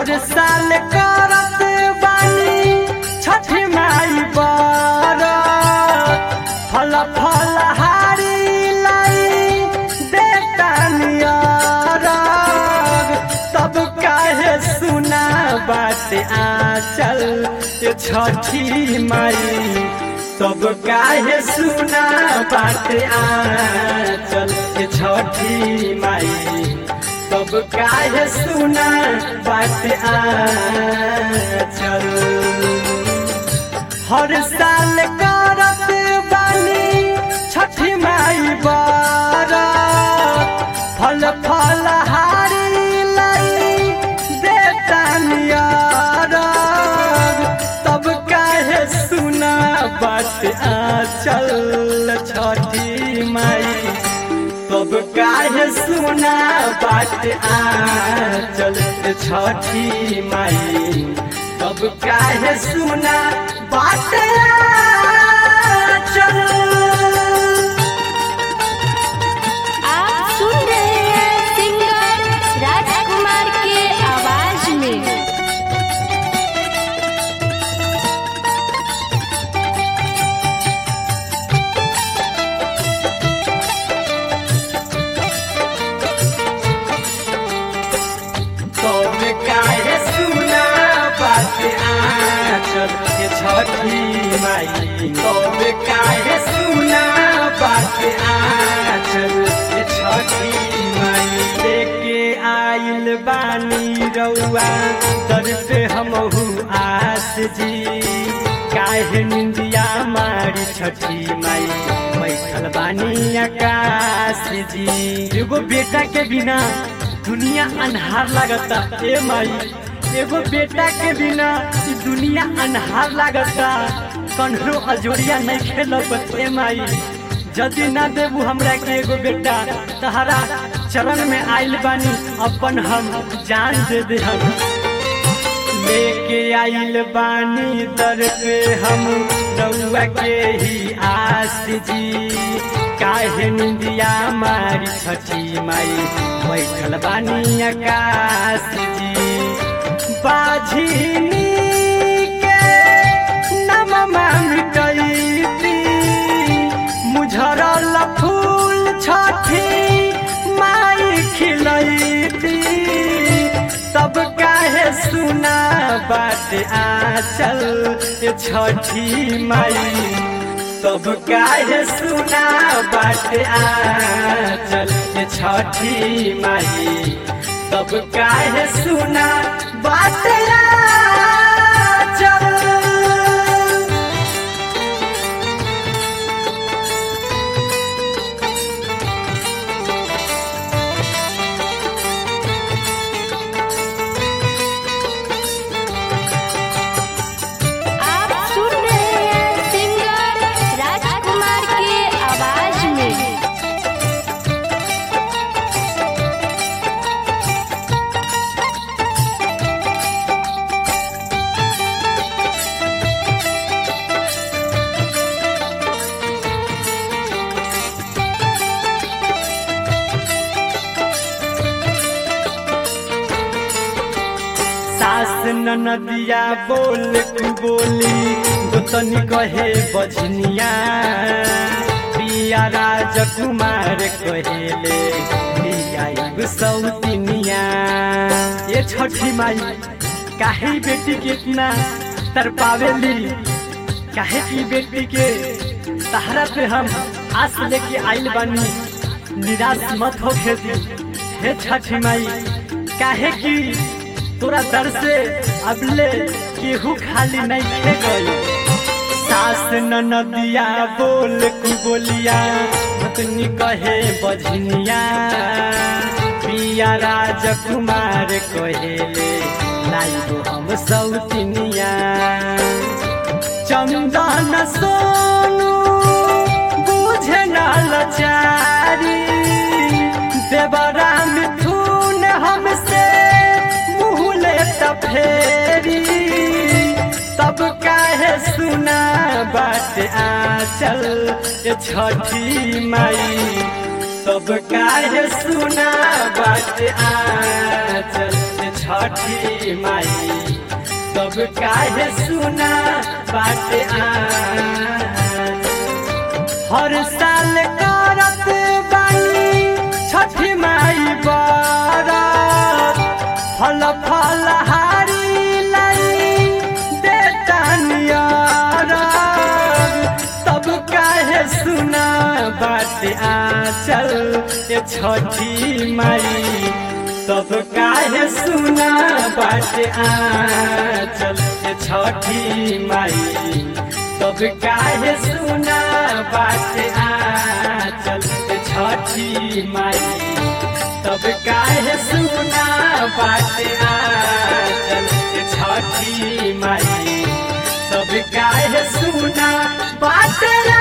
हर साल करत बानी छठ माई बरत फल फल हारी लाई देतानियर तब काहे सुना बात आचल ये छठी माई तब काहे सुना बात आचल ये छठी माई तब काहे सुना बात आचल हर साल करत बानी छठी माई बरत फल फल हारी लाई देतानियर तब काहे सुना बात आचल छठी माई तब काहे सुना बात आचल छठी माई तब काहे सुना बात आचल आप सुन रहे हैं सिंगर राजकुमार के आवाज में तब काहे सुना बात आचल के छठी माई तब काहे सुना बात आचल के छठी माई लेके आइल बानी रउआ दर पे हमहू आस जी काहे निंदिया मारी छठी माई बैठल बानी आकाश जी एगो बेटा के बिना दुनिया अन्हार लगता ए माई एगो बेटा के बिना ई दुनिया अन्हार लगता कन्हरो अजोरिया नहीं खेलब ए माई जदि ना देबू हमरा के एगो बेटा तहरा चरण में आइल बानी अपन हम जान दे दे हम लेके आइल बानी दर पे हम रउआ के ही आस जी काहे निंदिया मारी छठी माई बैठल बानी आकाश जी बाझिनी के नममा मिटैती मुझरल फूल छठी माई खिलैती तब काहे सुना बात आचल ये छठी माई तब काहे सुना बात आचल ये छठी माई तब काहे सुना बात आचल आप सुन रहे हैं सिंगर राजकुमार के आवाज में सास ननदिया बोल कु बोली गोतनी कहे बजनिया पिया राजकुमार कहेले लिया सौतिनिया ये छठी माई काहे बेटी के इतना तरपावेली काहे की बेटी के सहारा पे हम आस लेके आइल बानी निराश मत हो खेती हे छठी माई काहे की तोरा दर से अबले केहू खाली नहीं खे गई सास ननदिया बोल कु बोलिया भतनी कहे बजनिया पिया राजकुमार कहेले लाइबो हम सौतिनिया चंदन सोनू बुझे न लचारी देवरा मिथुन हमसे मुँह लेता फेरी तब काहे सुना बात आचल ये छठी माई तब काहे सुना बात आचल ये छठी माई तब काहे सुना बाटे आ हर साल करत बानी छठी माई बरत फल फल हारी लाई देतानियर तब काहे सुना बात आचल ये छठी माई तब काहे सुना बात आचल ये छठी माई तब काहे सुना बात आचल ये छठी माई तब काहे सुना बात आचल ये छठी माई तब काहे सुना बात